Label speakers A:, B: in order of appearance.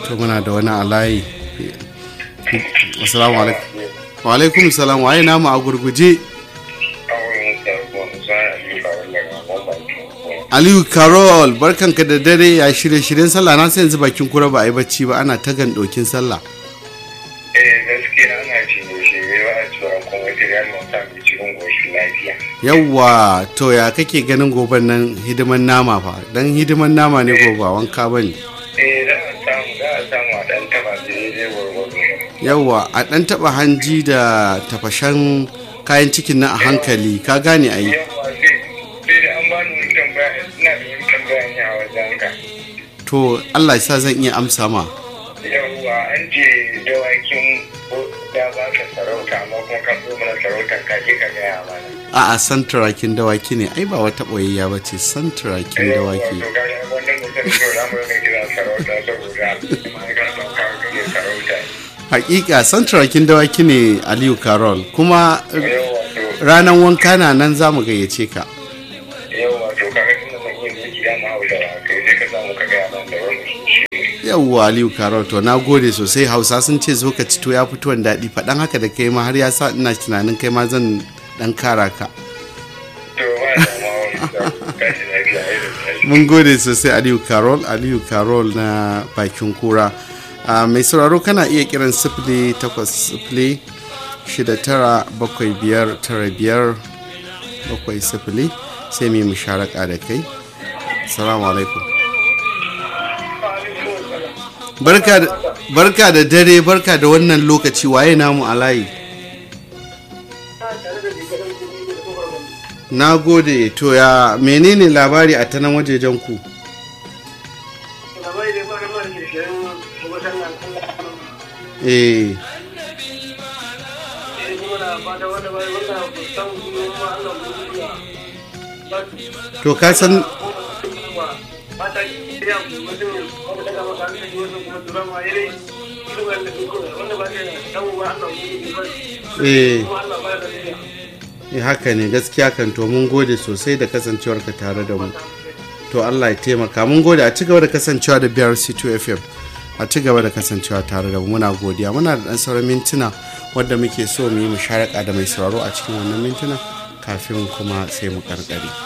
A: to muna da wani alayi assalamu alaikum wa alaikum salam waye namu a gurguje aliyu carol barkanka da dare ya shirye shiryen sallah na sai yanzu bakin kura ba a yi bacci ba ana ta dokin sallah
B: eh gaskiya ana shirye-shirye ba a cewa kuma material mun sami cikin goshi lafiya
A: yawwa to ya kake ganin goben nan hidiman nama fa dan hidiman nama ne gobe wanka bane
B: eh za a samu za a samu a dan taba daidai gwargwado
A: yawwa a dan taba hanji da tafashen kayan cikin nan a hankali ka gane a yi
B: yawa sai sai da an bani wani tambaya ina da wani tambaya ne a wajen ka
A: to allah ya sa zan iya amsa ma
B: yawwa an ce dawakin ko da ba ka sarauta amma kuma ka zo mana sarautar ka je ka gaya mana
A: a'a santurakin dawaki ne ai ba wata ɓoyayya ba ce santurakin dawaki
B: to ga wannan mutum to za mu rika kira sarauta saboda ma'aikatan kawo kake sarauta
A: hakika santurakin dawaki ne aliyu carol kuma
B: yawa to
A: ranar wanka na nan za mu gayyace ka
B: yau wato kaga tunda mun yi miki da ma hausa ba kai sai ka samu ka gaya man da wani shi
A: yawwa aliyu carol to na gode sosai hausa sun ce zo ka ci to ya fituwan daɗi faɗan haka da kai ma har ya sa ina tunanin kai ma zan ɗan kara ka
B: to ba da ma wani da kashi lafiya ai da kashi
A: mun gode sosai aliyu carol aliyu carol na bakin kura a mai sauraro kana iya kiran sifili takwas sifili shida tara bakwai biyar tara biyar bakwai sifili sai mu yi musharaka da kai salamu alaikum barka da barka da dare barka da wannan lokaci waye namu a layi na gode to ya menene labari a ta nan wajejen ku eh to ka san eh eh, haka ne gaskiya kan to mun gode sosai da kasancewarka tare da mu to Allah ya taimaka mun gode a ci gaba da kasancewa da BRC2 FM a ci gaba da kasancewa tare da mu muna godiya muna da dan sauran mintuna wadda muke so mu yi musharaka da mai sauraro a cikin wannan mintuna kafin kuma sai mu karkare